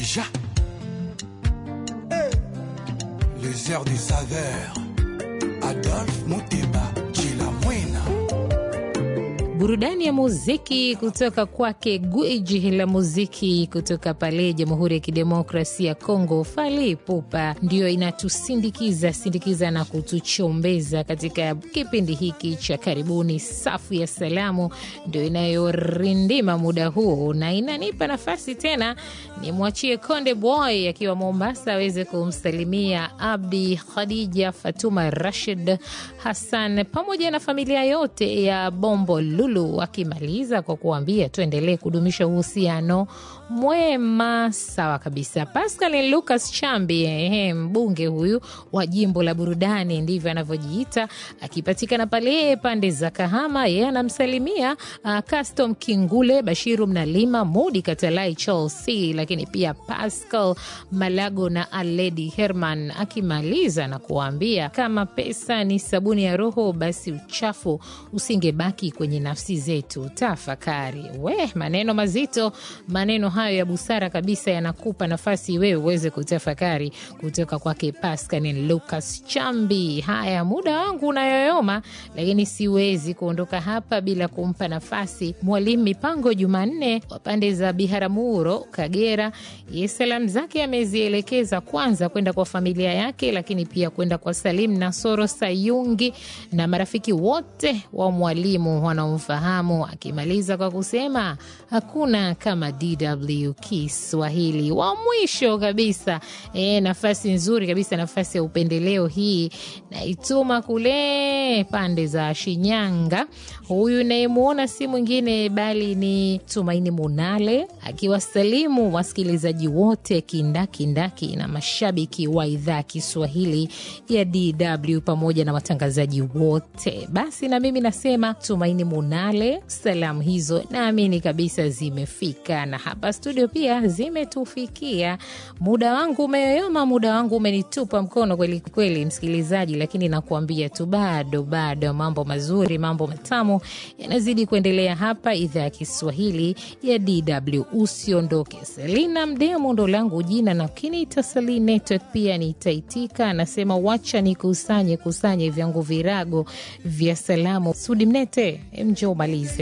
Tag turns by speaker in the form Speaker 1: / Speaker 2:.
Speaker 1: Khadija. Les airs du saveur. Adolphe Muteba, Chila Mwena.
Speaker 2: burudani ya muziki kutoka kwake gwiji la muziki kutoka pale Jamhuri ya Kidemokrasia ya Kongo, Fally Ipupa, ndiyo inatusindikiza sindikiza na kutuchombeza katika kipindi hiki cha karibuni. Safu ya salamu ndio inayorindima muda huu na inanipa nafasi tena nimwachie Konde Boy akiwa Mombasa aweze kumsalimia Abdi, Khadija, Fatuma, Rashid, Hassan pamoja na familia yote ya Bombo Lulu, akimaliza kwa kuambia tuendelee kudumisha uhusiano mwema. Sawa kabisa. Pascal Lucas Chambi, ehe, mbunge huyu wa jimbo la burudani, ndivyo anavyojiita, akipatikana pale pande za Kahama. Yeye anamsalimia uh, Custom Kingule, Bashiru Mnalima, Mudi Katalai, Chelsea, lakini pia Pascal Malago na Aledi Herman, akimaliza na kuambia kama pesa ni sabuni ya roho, basi uchafu usingebaki kwenye nafsi zetu. Tafakari we, maneno mazito, maneno hayo ya busara kabisa yanakupa nafasi wewe uweze kutafakari kutoka kwake Pascal Lucas Chambi. Haya, muda wangu unayoyoma, lakini siwezi kuondoka hapa bila kumpa nafasi Mwalimu Mipango Jumanne wa pande za Biharamulo, Kagera. Ye salamu zake amezielekeza kwanza kwenda kwa familia yake, lakini pia kwenda kwa Salim Nasoro Sayungi na marafiki wote wa mwalimu wanaomfahamu, akimaliza kwa kusema hakuna kama DW Kiswahili. Wa mwisho kabisa e, nafasi nzuri kabisa, nafasi ya upendeleo hii naituma kule pande za Shinyanga. Huyu nayemwona si mwingine bali ni Tumaini Munale akiwasalimu wasikilizaji wote kindakindaki na mashabiki wa idhaa Kiswahili ya DW pamoja na watangazaji wote. Basi na mimi nasema Tumaini Munale, salamu hizo naamini kabisa zimefika, na hapa studio pia zimetufikia. Muda wangu umeyoyoma, muda wangu umenitupa mkono kweli kweli, msikilizaji, lakini nakuambia tu bado bado, mambo mazuri, mambo matamu yanazidi kuendelea hapa idhaa ya Kiswahili ya DW. Usiondoke. Selina Mdemo ndo langu jina, lakini itasali network pia nitaitika. Anasema wacha nikusanye kusanye vyangu virago vya salamu. Sudi Mnete, mje umalize.